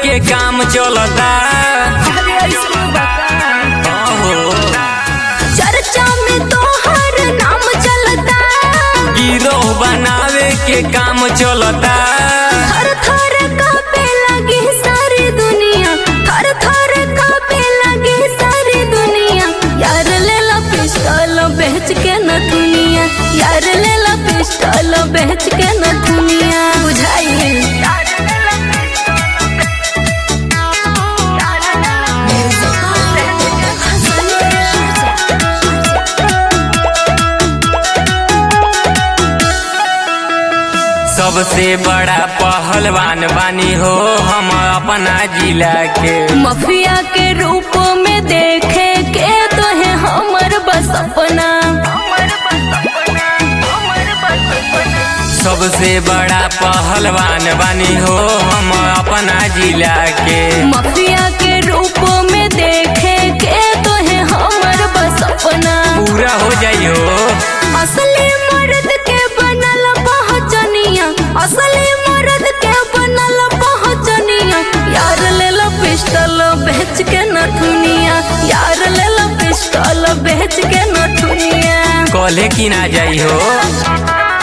के काम चलता अरे ऐसे बता हो चर्चा में तोहर नाम चलता गिरोह बनावे के काम चलता थर थर कांपे लगी सारी दुनिया थर थर कांपे लगी सारी दुनिया यार ले ला पिस्टल बेच के न दुनिया यार ले ला पिस्टल बेच के न दुनिया बुझाइए सबसे बड़ा पहलवान बानी हो हम अपना जिला के मफिया के रूप में देखे के तो है हमर बस अपना सबसे बड़ा पहलवान बानी हो हम अपना जिला के मफिया के रूप में देखे के तो है हमर बस अपना पूरा हो जाइयो असली मर्द के बनल पहचनिया असली मर्द के बनल पहचनिया यार ले लो पिस्टल बेच के न दुनिया यार ले लो पिस्टल बेच के न दुनिया कॉले की ना जाई हो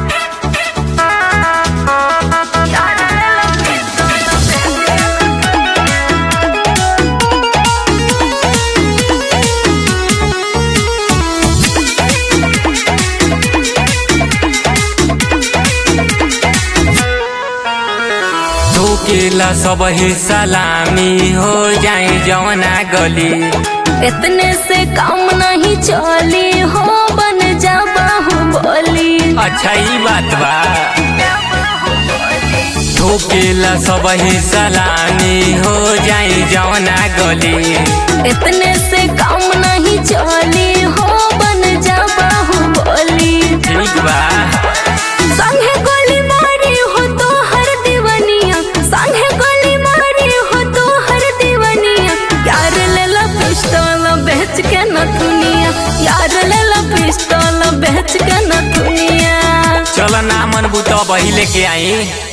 धोकेला सब ही सलामी हो जाए जवना गली इतने से काम नहीं चली हो बन जा बाहुबली अच्छा ई बात बा धोकेला सब ही सलामी हो जाए जवना गली इतने से काम नहीं चली हो बन जा बाहुबली ठीक बा संगे गोली मारी हो तो हर दीवनिया संगे गोली मारी हो तो हर दीवनिया यार ले ला पिस्तौल बेच के न दुनिया यार ले ला पिस्तौल बेच के न दुनिया चल ना मन बुत बही लेके आई